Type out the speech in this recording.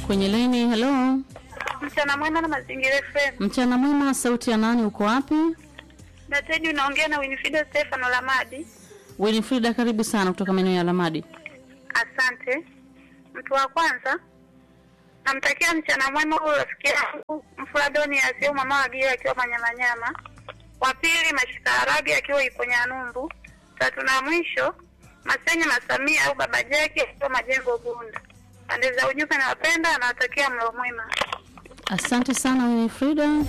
kwenye laini. Hello, Mchana mwema na mazingira FM. mchana mwema. Sauti ya nani? Uko wapi? Dateji unaongea na Winifrida Stefano Lamadi. Winifrida, karibu sana kutoka maeneo ya Lamadi. Asante. Mtu wa kwanza namtakia mchana mwema huyo rafiki yangu Mfuradoni Asiu mama wa Gira akiwa Manyamanyama. Wa pili Mashikarabi akiwa Iponyanumbu. Tatu na mwisho Masenya Masamia au Baba Jaki akiwa Majengo Bunda. Pande za ujumbe nawapenda, nawatakia mlo mwema. Asante sana Winifrida.